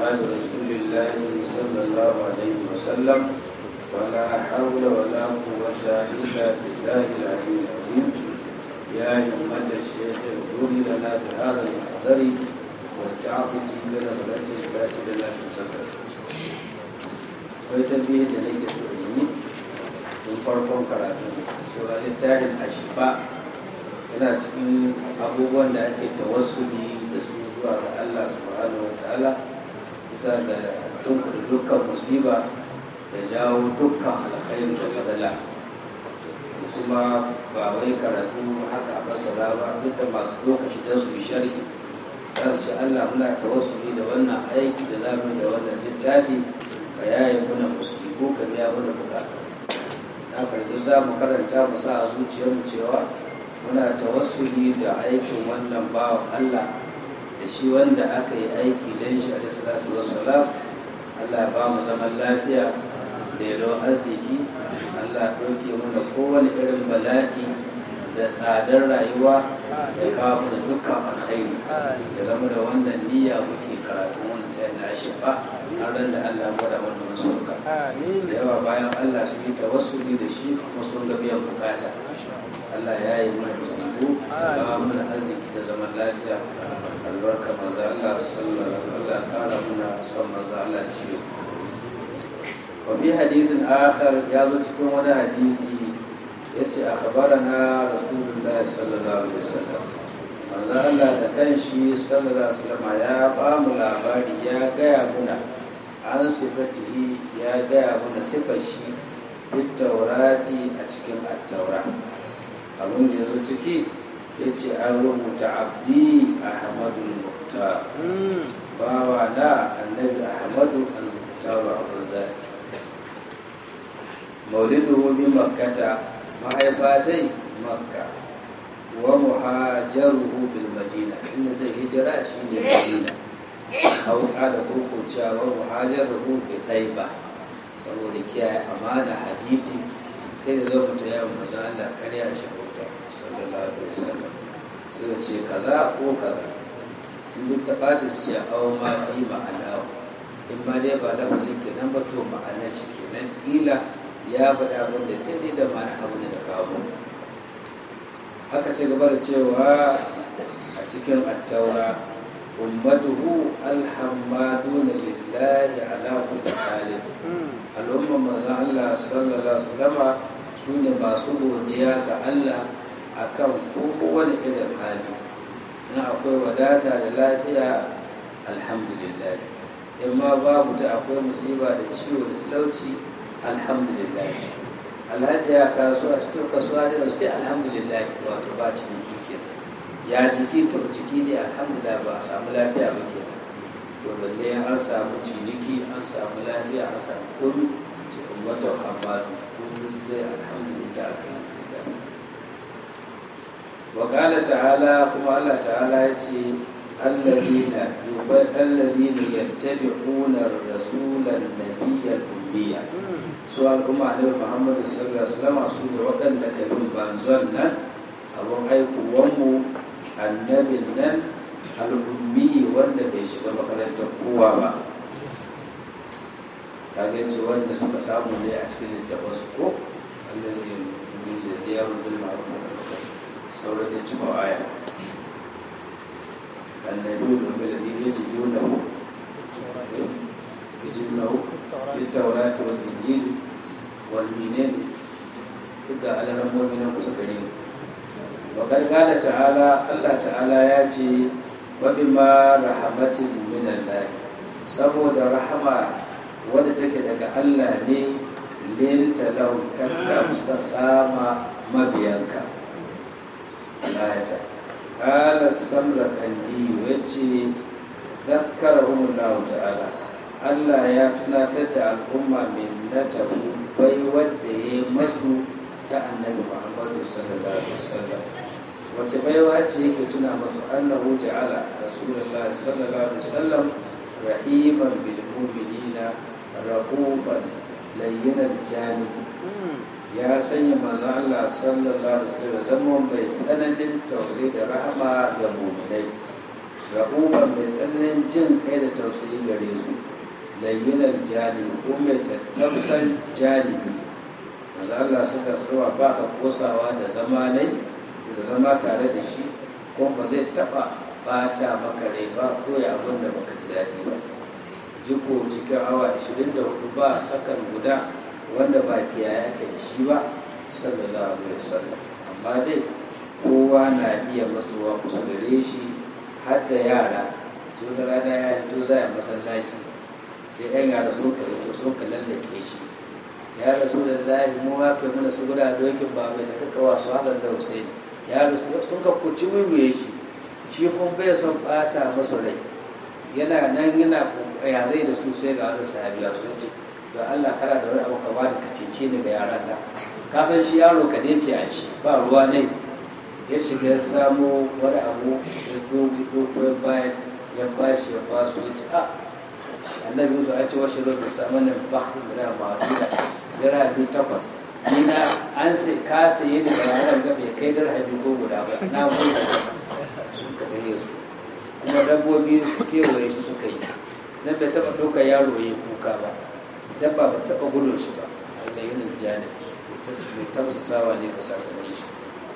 أصحاب رسول الله صلى الله عليه وسلم ولا حول ولا قوة إلا بالله العلي العظيم يا همة الشيخ اغفر لنا بهذا المحضر والتعاطف بنظرة ذات لنا تزكر ويتنبيه دليل سوريني من فرقون كراتون سورة التاهل أشفاء yana cikin abubuwan da ake tawassuli da su zuwa ga Allah subhanahu wa ta'ala bisa ga tunkuda dukkan musiba da jawo dukkan alkhairu da gadala kuma ba wai karatu haka a basara ba duk da masu lokaci don su yi sharhi za su ce Allah muna tawassuli da wannan aiki da zamu da wannan littafi ka yaye muna musibu ka biya mana bukatu na karbi za mu karanta mu sa a zuciyarmu cewa muna tawassuli da aikin wannan bawan Allah da shi wanda aka yi aiki don shi a salatu wassalam Allah ba mu zaman lafiya da yalon arziki Allah ɗauke mana kowane irin bala'i da tsadar rayuwa ya kawo mana dukkan alkhairi ya zama da wannan niyya muke karatu wannan ta yana shi ba har ran da Allah gwada wannan sauka da yawa bayan Allah su yi tawassuli da shi kuma sun ga biyan bukata Allah ya yi mana musibu ba mana arziki da zaman lafiya albarka maza Allah sallallahu alaihi wasallam kara muna son maza Allah da shi wa bi hadisin akhar ya zo cikin wani hadisi yace akhbarana rasulullahi sallallahu alaihi wasallam manzo Allah da kanshi sallallahu alaihi wasallam ya ba mu labari ya gaya muna an sifatihi ya gaya muna sifar shi bit taurati a cikin at-taura abin da ya zo ciki ya ce an rubuta abdi ahmadu al-muhtar bawa na annabi ahmadu al-muhtar abu zai maulidu bi makkata mahaifatai makka wa muhajaruhu bil madina inda zai hijira shi ne madina hauka da kurkucewa wa muhajaruhu bi ɗaiba saboda kiyaye amana hadisi kai da zo mutu yawon maza Allah karya shi bauta sallallahu alaihi wasallam sai ce kaza ko kaza in duk ta ɓaci su ce awo ma fi ma'ana in ma dai ba lafazin kenan ba to ma'ana shi kenan ila ya faɗa abin da daidai da ma'ana abin da kawo haka ce gaba da cewa a cikin attaura ummatuhu alhammaduna lillahi ala kulli halin al'ummar manzon Allah sallallahu alaihi wasallama su ne masu godiya ga Allah akan kowane irin hali in akwai wadata da lafiya alhamdulillah in ma babu ta akwai musiba da ciwo da talauci alhamdulillah alhaji ya kasuwa cikin kasuwa da sai alhamdulillah wato ba ciniki ke ya jiki to jiki ne alhamdulillah ba a samu lafiya ba ke to balle an samu ciniki an samu lafiya an samu komi cikin watan hamadu kullum dai alhamdulillah alhamdulillah wa qala ta'ala kuma Allah ta'ala ya ce alladhina yubai alladhina yattabi'una ar-rasula an-nabiyya al-ummiyya su al'umma ne Muhammadu sallallahu alaihi wasallam su da waɗanda ka bin banzon nan abun aikuwan mu annabin nan al'ummi wanda bai shiga makarantar kowa ba kage ce wanda suka samu ne a cikin littafin su ko allazi min da ziyaru bil ma'ruf sauran da cikin aya annabi da bil ladhi yajidunahu yajidunahu bit tawrat wal injil wal minin duka alaran mu'minin kusa gare wa qala ta'ala Allah ta'ala ya ce wa bima rahmatin min Allah saboda rahama wadda take daga Allah ne linta lau kanta sama mabiyanka ayata qala samra kandi wace zakkarahum Allah ta'ala Allah ya tunatar da al'umma min natahu bai wadda ya masu ta annabi Muhammadu sallallahu alaihi wasallam wace baiwa ce yake tuna masu annahu ja'ala rasulullahi sallallahu alaihi wasallam rahiman bil mu'minina rahufan layyinar janib ya sanya manzon Allah sallallahu alaihi wasallam zaman bai tsananin tausayi da rahama ga mu'minai ra'ufan mai tsananin jin kai da tausayi gare su layyinar janibi ko mai tattausan janibi manzo Allah suka tsawa ba ka kosawa da zama ne da zama tare da shi ko ba zai taba bata maka rai ba ko ya abin da baka ji daɗi ba jiko cikin awa 24 ba sakan guda wanda ba kiyaye ake da shi ba sallallahu alaihi wasallam amma dai kowa na iya matsowa kusa gare shi har da yara wata rana ya hito za a masallaci sai yan yara sun ka riko sun ka lallake shi ya rasu da lahi mu ma kai mana su guda dokin ba mai da kaka wasu hasan da husaini ya rasu sun ka kuci wiwiye shi shi kun bai son bata masa rai yana nan yana ya zai da su sai ga wani sahabi ya zo ce to Allah kana da wani abu ka ba da ka cece ni ga yaran nan ka san shi yaro ka dai ce a shi ba ruwa ne ya shiga ya samo wani abu ya dogo ya bayan ya bashi ya basu ya ce a annabi yusuf ya ce washe zo da samun nan ba su da ma dira biyu takwas ni na an sai ka saye ni da yaran ga bai kai dira biyu ko guda ba na mun da suka tahe su kuma dabbobi kewaye shi suka yi dan bai taba ɗaukar yaro ya kuka ba dabba ba ta taba gudun shi ba da yin janib mai tausasawa ne ka sasanin shi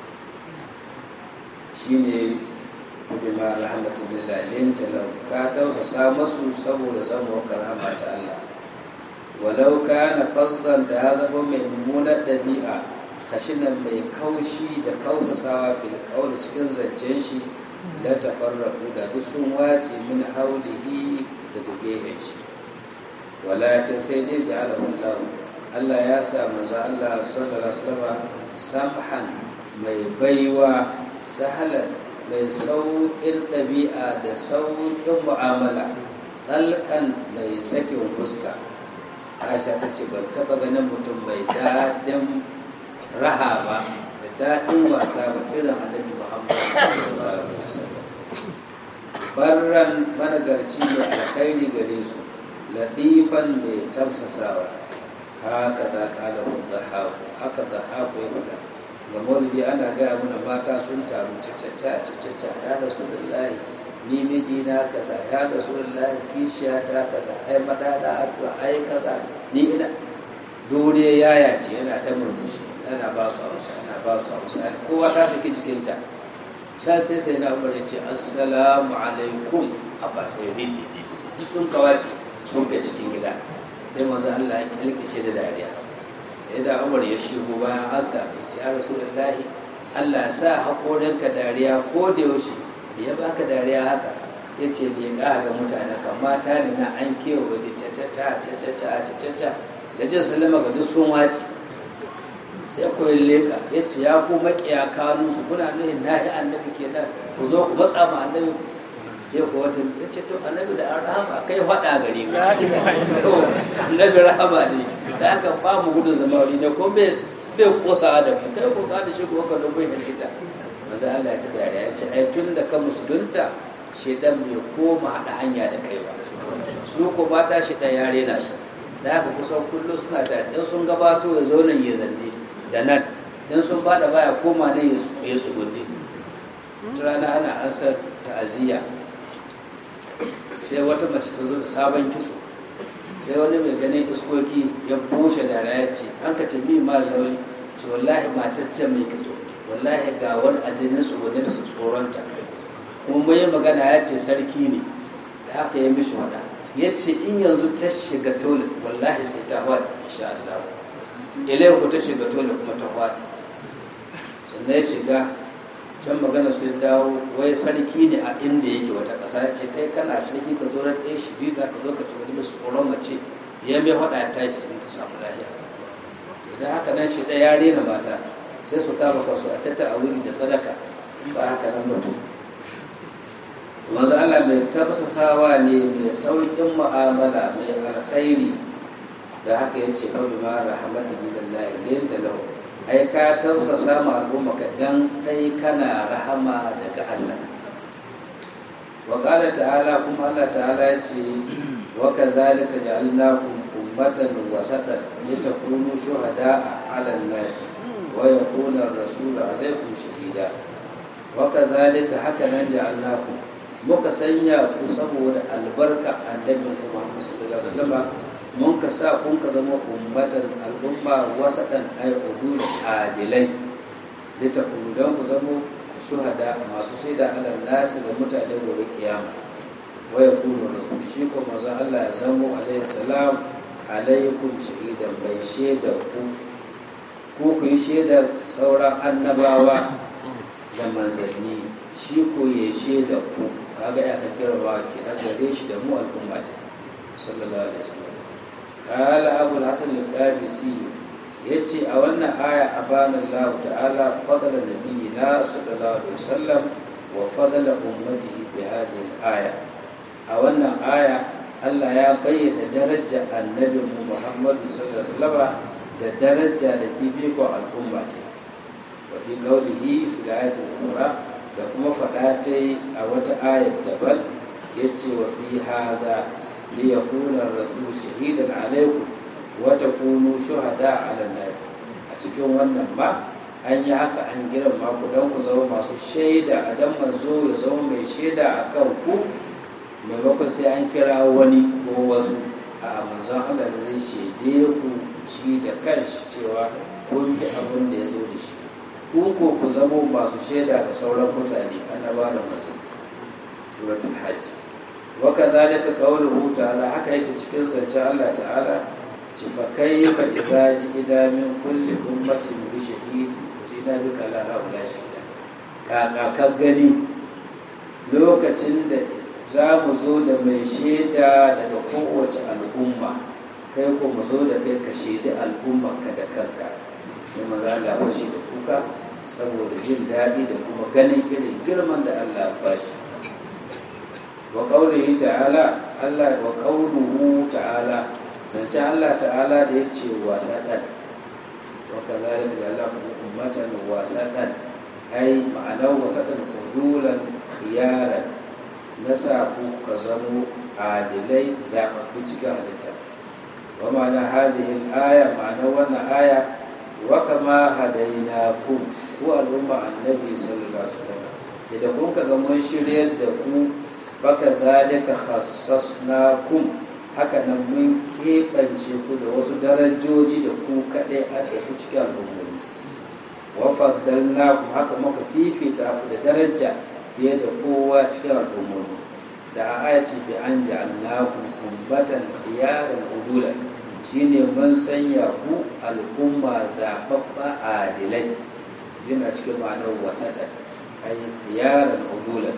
shine bima rahmatu billahi linta law ka tausasa masu saboda zama karama ta Allah walau kana fazzan da ya zama mai mummunar dabi'a khashinan mai kaushi da kausasawa fil qawli cikin zancen shi la tafarraqu da sun wace min haulihi da gehen shi walakin sai dai ja'alahu Allah Allah ya sa manzo Allah sallallahu alaihi wasallam samhan mai baiwa sahalan mai sauƙin ɗabi'a da sauƙin mu'amala ɗalƙan mai sakin fuska aisha ta ce ban taɓa ganin mutum mai daɗin raha ba da daɗin wasa ba irin annabi muhammad barran managarci mai alkhairi gare su latifan mai tamsasawa haka za ƙala wadda haku haka da haku ya faɗa ga maulidi ana gaya mana mata sun taru cacaca cacaca ya rasu lallahi ni miji na kaza ya rasu lallahi kishiya ta kaza ai madada addu'a ai kaza ni ina dole yaya ce yana ta murmushi yana ba su amsa yana ba su amsa kowa ta saki jikinta sha sai sai na umar ce assalamu alaikum abba sai rinti sun kawace sun kai cikin gida sai manzo Allah ya kalkice da dariya sai da umar ya shigo bayan asa ya ce ya rasulullahi Allah sa haƙorinka dariya ko da yaushe da ya baka dariya haka ya ce da ya ƙaha ga mutane kan mata ne na an kewa da cacaca cacaca cacaca da jin salama ga duk sun wace sai koyi leka ya ce ya ku maƙiya kanu su kuna nuhin nahi annabi ke nan ku zo ku matsa ma annabi sai ku wata ya ce to annabi da an rahama kai faɗa gare ka to annabi rahama ne da aka ba mu gudun zama wuri ne ko bai bai kosa da mu kai ko ka da shi ko ka dubai halitta manzo Allah ya ci dariya ya ce ai tun da ka musulunta shedan bai koma haɗa hanya da kai ba su ko mata shi ɗan yare na shi da haka kusan kullum suna tare in sun gabato ya zo nan ya zanne da nan in sun fada baya koma nan ya tsugunne rana ana ansar ta'aziyya sai wata mace ta zo da sabon kitso sai wani mai ganin iskoki ya bushe da ya ce an ka ce mi ma lauri ce wallahi mataccen mai kitso wallahi ga wani ajinin tsugunne da su tsoronta kuma mai magana ya ce sarki ne da aka yi mishi wada ya ce in yanzu ta shiga tole wallahi sai ta hwada insha Allah ilai ku ta shiga tole kuma ta hwada sannan ya shiga can magana su dawo wai sarki ne a inda yake wata ƙasa ce kai kana sarki ka zo ran ɗaya shi biyu ta ka zo ka ci wani masu tsoron mace ya mai hwada ya tashi sun ta samu lahiya idan haka nan shi ɗaya ya rena mata sai su kama kwasu a tattara wuri da sadaka ba haka nan mutum manzo Allah mai tafsasawa ne mai sauƙin mu'amala mai alkhairi da haka yace fa bima rahmatu billahi linta lahu ai ka tafsasa ma al'umma ka dan kai kana rahama daga Allah wa qala ta'ala kuma Allah ta'ala yace wa kadhalika ja'alnakum ummatan wasatan litakunu shuhada'a 'ala an-nas wa yakuna ar-rasulu 'alaykum shahida wa kadhalika haka nan ja'alnakum muka sanya ku saboda albarka annabin ku Muhammad sallallahu alaihi wasallam mun ka sa kun ka zama ummatan al'umma wasaɗan ay udul adilai litakunu dan ku zama shuhada masu shaida ala nasi ga mutane gobe kiyama wa yakunu rasul shi ko manzo Allah ya zamo alaihi salam alaikum shahidan bai shaida ku ko ku yi shaida sauran annabawa da manzanni shi ko ya shaida ku kaga ya kira wa ke da gare shi da mu al'umma ta sallallahu alaihi wasallam qala abu al-hasan al-qabisi yace a wannan aya abana Allah ta'ala fadala nabiyina sallallahu alaihi wasallam wa fadala ummatihi bi hadhihi al-aya a wannan aya Allah ya bayyana daraja annabin mu Muhammadu sallallahu alaihi wasallam da daraja da fifikon al'umma ta wa fi qawlihi fi ayatul ukhra da kuma faɗa ta yi a wata ayat daban yace wa fi hadha li yakuna ar-rasul shahidan alaykum wa takunu shuhada 'ala an-nas a cikin wannan ma an yi haka an girma ku don ku zama masu shaida a dan manzo ya zama mai shaida a kan ku maimakon sai an kira wani ko wasu a manzon Allah da zai shaide ku shi da kanshi cewa kun bi abin da ya zo da shi ku ko ku zama masu shaida ga sauran mutane annaba da manzo suratul hajj wa kadhalika qawluhu ta'ala haka yake cikin zance Allah ta'ala ci fa kayfa idza ji'ida min kulli ummatin bi shahid jina bika la haula shahida ka ka gani lokacin da za mu zo da mai shaida daga kowace al'umma kai ko mu zo da kai ka shaidi al'ummarka da kanka sai maza Allah bashi da kuka saboda jin daɗi da kuma ganin irin girman da Allah ba shi wa qaulihi ta'ala Allah wa qauluhu ta'ala zance Allah ta'ala da yace wasadan wa kadhalika ja'alnakum ummatan wasadan ai ma'anar wasadan qudulan khiyaran nasa ku ka zamo adilai zaɓaɓɓu cikin halitta wa ma'ana hadhihi al-aya ma'anar wannan aya wa kama hadainakum ku al'umma annabi sallallahu alaihi wasallam idan kun ka ga mun shiryar da ku baka zalika khassasnakum haka nan mun keɓance ku da wasu darajoji da ku kaɗai a da su cikin al'ummomi wa faddalnakum haka muka fifita ku da daraja fiye da kowa cikin al'ummomi da a aya ce bi an ja'alnakum ummatan khiyaran udulan shine mun sanya ku al'umma zaɓaɓɓa adilai yana cikin ma'anar wasaɗa ay khiyaran udulan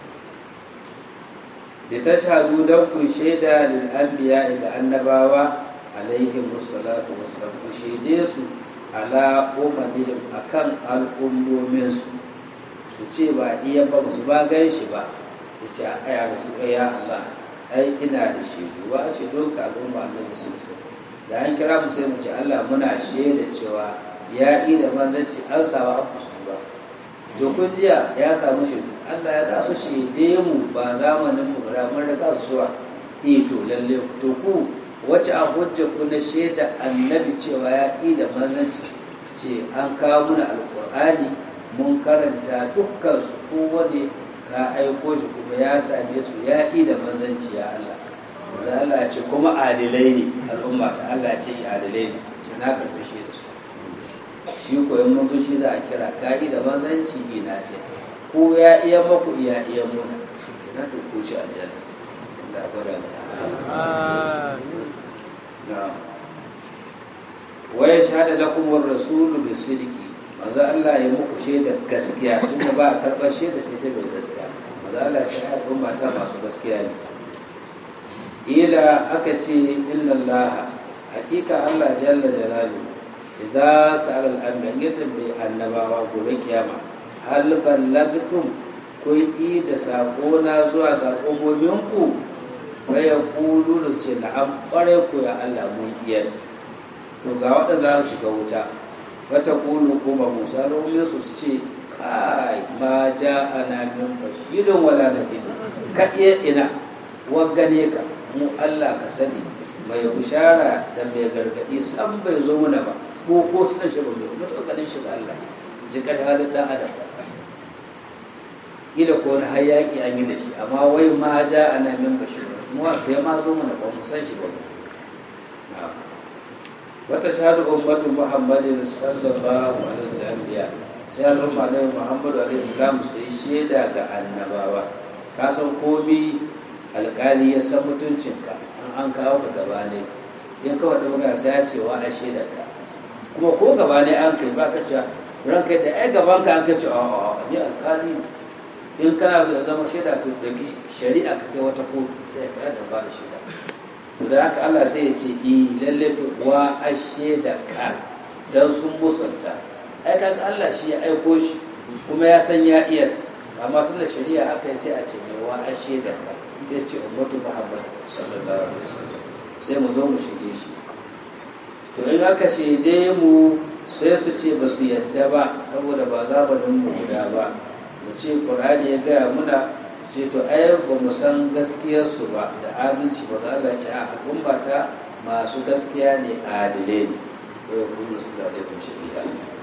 da ta shahadu don ku shaida lil anbiya ga annabawa alaihi musallatu wasallam ku shaide su ala umamihim akan al'ummomin su su ce ba iya ba su ba gan shi ba ya ce a aya da su ya Allah ai ina da shaidu wa a shaidu ka al'umma annabi sun da an kira mu sai mu ce Allah muna shaida cewa ya yi da manzanci an sawa abu su ba dokun jiya ya samu shaidu Allah ya za su shaide mu ba zamanin mu bara mun riga su zuwa eh to lalle to ku wace a hujja ku na shaida annabi cewa ya yi da manzanci ce an kawo muna alqur'ani mun karanta dukkan su kowane ka aiko shi kuma ya same su ya yi da manzanci ya Allah da Allah ya ce kuma adilai ne al'umma ta Allah ya ce adilai ne shi na karɓi shi da su shi koyon mutu shi za a kira ka'i da manzanci ina fiye ko ya iya maku iya iya muna na to ku ci aljanna da gwada na waya shahada lakum war rasulu bi sidqi manzo Allah ya muku shaida gaskiya tunda ba a karɓar shaida sai ta bai gaskiya manzo Allah ya ce ai umma ta masu gaskiya ne ila aka ce inna Allah hakika Allah jalla jalaluhu idza sa'ala al-anbiya ya tambayi annabawa gobe kiyama hal ballagtum kun yi da sako na zuwa ga ummomin ku fa yaqulu da ce na'am kware ku ya Allah mun iya to ga wanda za su shiga wuta wata kulu kuma Musa da ummin su ce kai ma ja'ana min bashirin wala nadir ka iya ina wagane ka mu Allah ka sani mai bishara da mai gargadi san bai zo mana ba ko ko suna shi ba mai kuma taɓa ganin shi ba Allah jikar halin ɗan adam ila ko wani hayaki an yi da shi amma wai ma ja ana min bashir kuma bai ma zo mana ba mu san shi ba wata shahadu ummatu muhammadin sallallahu alaihi wa sallam sai al'umma da muhammadu alaihi salam sai shaida ga annabawa ka san komi alkali ya san mutuncinka an an kawo ka gaba ne in ka faɗi magana sai ya ce wa a shaida ka kuma ko gaba ne an kai ba ka ce ranka da ai gaban ka an ka ce a ni alkali in kana so ya zama shaida to da shari'a ka kai wata kotu sai ka da ba da shaida to da haka Allah sai ya ce i lalle to wa a shaida ka dan sun musanta ai kaga Allah shi ya aiko shi kuma ya san ya iya amma tun da shari'a aka yi sai a ce mai wa a shaida ka ya ce ummatu muhammad sallallahu alaihi wasallam sai mu zo mu shige shi to in aka shaide mu sai su ce ba su yadda ba saboda ba zamanin mu guda ba mu ce qur'ani ya gaya muna ce to ai ba mu san gaskiyarsu ba da adalci ba ga Allah ce a al'umma ta masu gaskiya ne adile ne ko ya kuma su da laifin shahida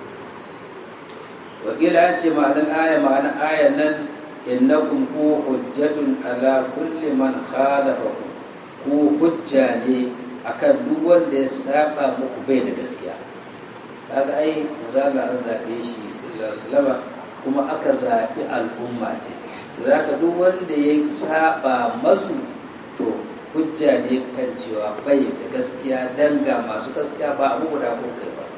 wakila ya ce ma'anar aya ma'anar aya nan innakum ku hujjatun ala kulli man khalafakum ku hujja ne akan duk wanda ya saba muku bai da gaskiya kaga ai manzala an zabe shi sallallahu alaihi wasallam kuma aka zabi al'umma ce to zaka duk wanda ya saba masu to hujja ne kan cewa bai da gaskiya danga masu gaskiya ba abu guda ko kai ba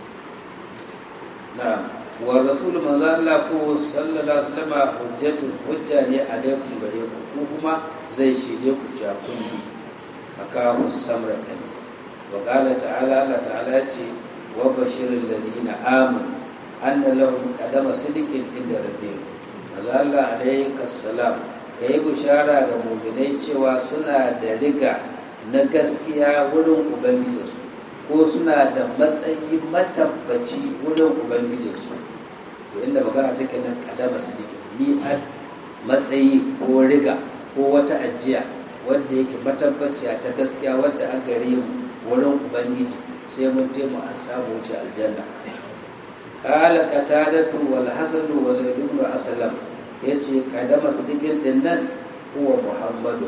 na'am wa rasul manzo Allah ko sallallahu alaihi wasallam hujjatun hujja ne alaikum gare ku ko kuma zai shide ku cewa kun bi aka samra kan wa qala ta'ala Allah ta'ala ce wa bashiril ladina amanu anna lahum qadama sidiqin inda rabbihim manzo Allah alaihi salam kai bushara ga mu'minai cewa suna da riga na gaskiya wurin ubangijinsu ko suna da matsayi matabbaci wurin ubangijinsu to inda magana take nan kadama su dike ni a matsayi ko riga ko wata ajiya wadda yake matabbaciya ta gaskiya wadda an gare mu wurin ubangiji sai mun taimu an samu wuce aljanna qala qatadatu wal hasan wa zaid ibn aslam yace kadama sidikin din nan huwa muhammadu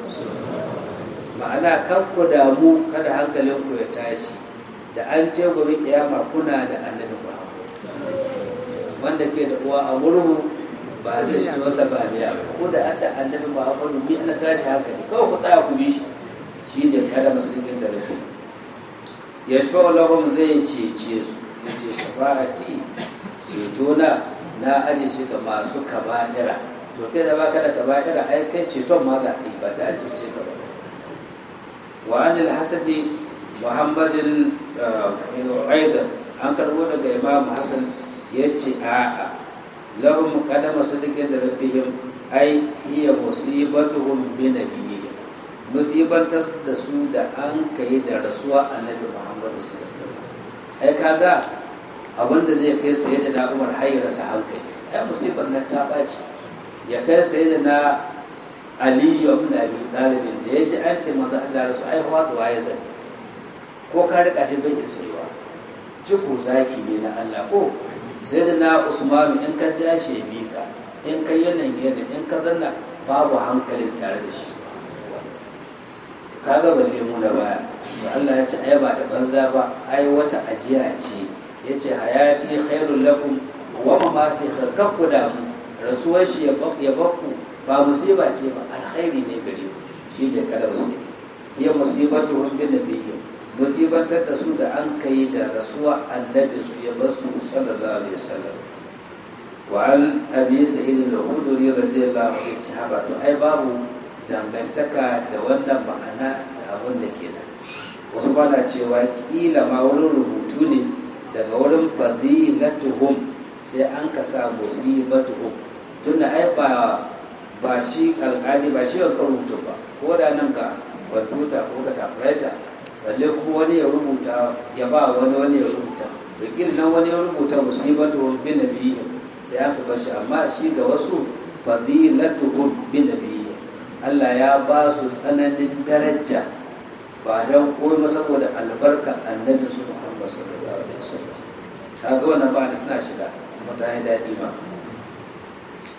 ma'ana kan ku damu kada hankalinku ya tashi da an ce gobe kiyama kuna da annabi Muhammad wanda ke da uwa a murhu ba zai shi masa ba biya ko da an da annabi Muhammad bi ana tashi haka ne kawai ku tsaya ku bi shi shi ne kada musulmin da rufe yashfa lahum zai cece su yace shafa'ati ceto na na aje shi ga masu kaba'ira to kai da baka da kaba'ira ai kai ceton ma za ka yi ba sai an cece ka ba wa anil hasadi muhammadin aidan an karbo daga imam hassan ya ce a'a lahum qadama sadiqin da rabbihim ai hiya musibatuhum bi nabiyihim musibantar da su da an kai da rasuwa annabi muhammad sallallahu alaihi wasallam ai kaga abinda zai kai saye da na umar har ya rasa hankali ai musibar nan ta baci ya kai saye da na aliyu ibn abi talib da ya ji an ce manzo Allah rasu ai faduwa ya zani ko ka rika shi bai isrewa jiku zaki ne na Allah ko sai da na Usmanu in ka ja shi bi ka in ka yanan yana in ka zanna babu hankalin tare da shi kaga balle mu da baya to Allah ya ce ai ba da banza ba ai wata ajiya ce yace hayati khairul lakum wa mamati khairul da mu rasuwar shi ya bakku ba musiba ce ba alkhairi ne gare ku shi ne kada su ne ya musibatuhum bin nabiyyin musibantar da su da an kai da rasuwa annabin su ya basu sallallahu alaihi wasallam wa an abi sa'id al-khudri radiyallahu anhu ce haba to ai babu dangantaka da wannan ma'ana da abin da ke nan wasu ba na cewa kila ma wurin rubutu ne daga wurin fadilatuhum sai an ka sa musibatuhum tunda ai ba ba shi alƙali ba shi wanka rubutu ba ko da nan ga kwamfuta ko ga typewriter balle kuma wani ya rubuta ya ba wani wani ya rubuta wakil nan wani ya rubuta musibatu bi nabiyyi sai aka bar shi amma shi ga wasu fadilatuhum bi nabiyyi Allah ya ba su tsananin daraja ba don koyi saboda albarka annabin su Muhammad sallallahu alaihi wasallam kaga wannan ba da tana shiga kuma ta yi daɗi ma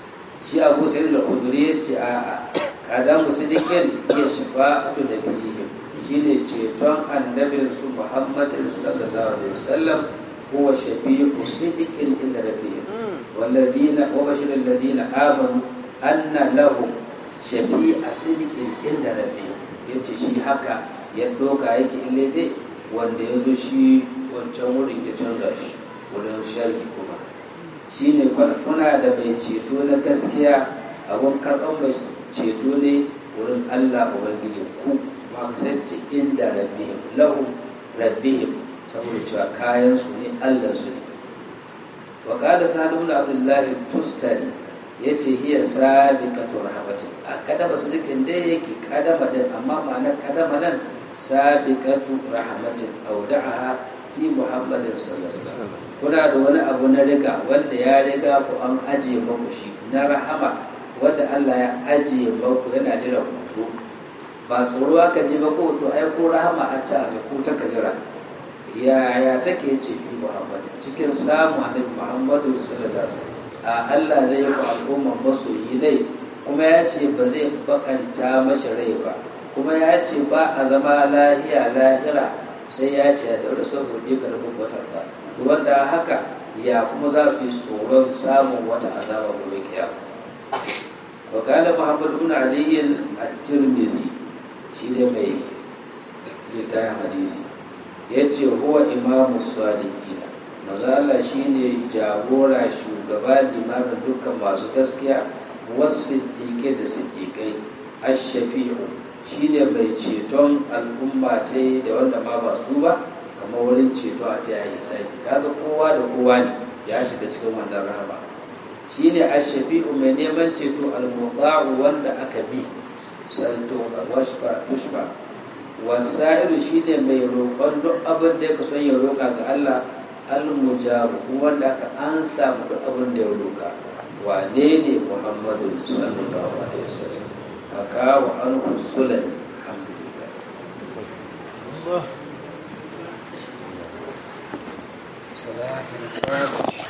shi abu sai da uduri ya ce a kadamu sidikin ya shafa'atu da bihim shine ceton annabinsu muhammadin sallallahu alaihi wasallam huwa shafi'u sidikin inda rabbihim wallazina wa bashirul ladina amanu anna lahum shafi'a sidikin inda rabbihim yace shi haka ya doka yake ille dai wanda ya zo shi wancan wurin ya canza shi wurin sharhi kuma shine kuna da mai ceto na gaskiya abun karɓar mai ceto ne wurin Allah ubangijin ku ma sai ce inda rabbihim lahum rabbihim saboda cewa kayan su ne Allah su ne wa qala sa'd ibn abdullah tustani yace hiya sabiqatu rahmatin a kadama sadiqin dai yake kadama din amma ma'anar kadama nan sabiqatu rahmatin auda'aha fi muhammadin sallallahu alaihi wasallam kuna da wani abu na riga wanda ya riga ku an aje muku shi na rahama wanda Allah ya aje muku yana jira ku zo ba tsoro aka je ba ko to ai ko rahama a ci a ko ta kajira yaya take ce fi muhammad cikin samu annabi muhammadu sallallahu alaihi wasallam a Allah zai yi al'umma masoyi ne kuma ya ce ba zai bakanta mashi rai ba kuma ya ce ba a zama lahiya lahira sai ya ce da wani son roƙe ka rubin watan ba wanda haka ya kuma za su yi tsoron samun wata azaba gobe kiyama wa kala muhammad ibn ali at-tirmidhi shi ne mai littafin hadisi yace huwa imamu sadiqina maza Allah shine jagora shugaba limamin dukkan masu gaskiya wasu siddiqai da siddiqai ash-shafi'u shi ne mai ceton al'umma ta yi da wanda ma ba su ba kamar wurin ceto a ta yayi sai kaga kowa da kowa ne ya shiga cikin wannan rahama shi ne ashafi'u mai neman ceto al-muqa'u wanda aka bi santo washfa tushfa wasailu shi ne mai roƙon duk abin da ya son ya roƙa ga Allah al-mujabu wanda aka ansa duk abin da ya roƙa wane ne Muhammadu sallallahu alaihi wasallam حكى عنه السلمي الحمد لله صلاة الفاتحة